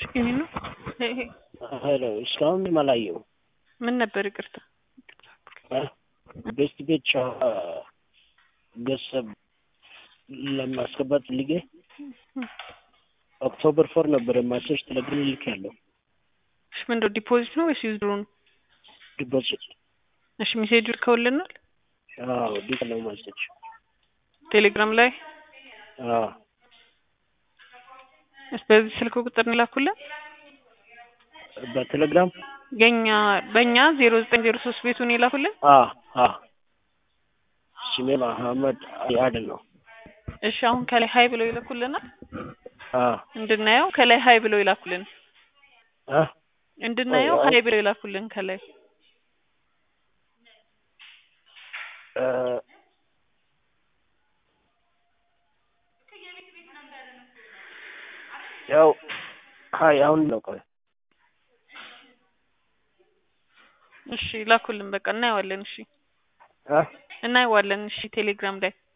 ይሄ ነው ይሄ ሄሎ እስካሁን ምንም አላየሁም። ምን ነበር? ይቅርታ ቤስት ቤት ጨዋታ ገንዘብ ለማስገባት ፈልጌ ኦክቶበር ፎር ነበረ ማሴጅ ቴሌግራም ልክ ያለው እሺ፣ ምንድነው ዲፖዚት ነው ወይስ ዊዝድሮ ነው? ዲፖዚት እሺ፣ ሜሴጅ ልከውልናል አዎ ዲት ነው ማሴጅ ቴሌግራም ላይ አዎ እስ በዚህ ስልክ ቁጥር ነው ላኩልን። በቴሌግራም የኛ በእኛ ዜሮ ዘጠኝ ዜሮ ሶስት ቤቱን የላኩልን። አ አ ስሜ መሐመድ አያድን ነው። እሺ አሁን ከላይ ሀይ ብለው ይልኩልናል አ እንድናየው። ከላይ ሀይ ብለው ይላኩልን አ እንድናየው አይ፣ አይ። ሀይ ብለው ይላኩልን ከላይ እ ያው ሀይ አሁን ነው ቆይ እሺ ላኩልን። በቃ እናየዋለን። እሺ አ እናየዋለን። እሺ ቴሌግራም ላይ